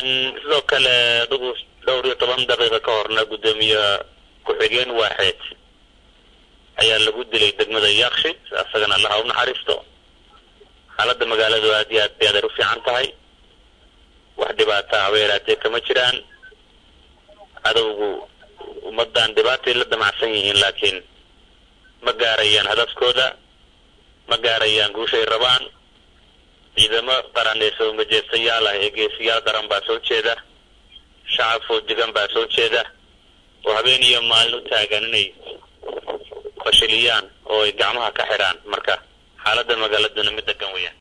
sidoo kale adugu dhowr iyo toban daqiiqa ka horna guddoomiye ku-xigeen waaxeed ayaa lagu dilay degmada yakshi asagana allaha u naxariisto xaaladda magaaladu aad iyo aad bay adeer u fiican tahay wax dhibaata haba yaraatee kama jiraan cadowgu ummaddan dhibaatay la damacsan yihiin laakiin ma gaarayaan hadafkooda ma gaarayaan guushay rabaan ciidamo qaran ee soo majeestayaal ah ee geesiyaal daran baa soo jeeda shacab foojigan baa soo jeeda oo habeen iyo maalin u taagan inay fashiliyaan oo ay gacmaha ka xidhaan marka xaaladda magaaladuna mid degan weeyaan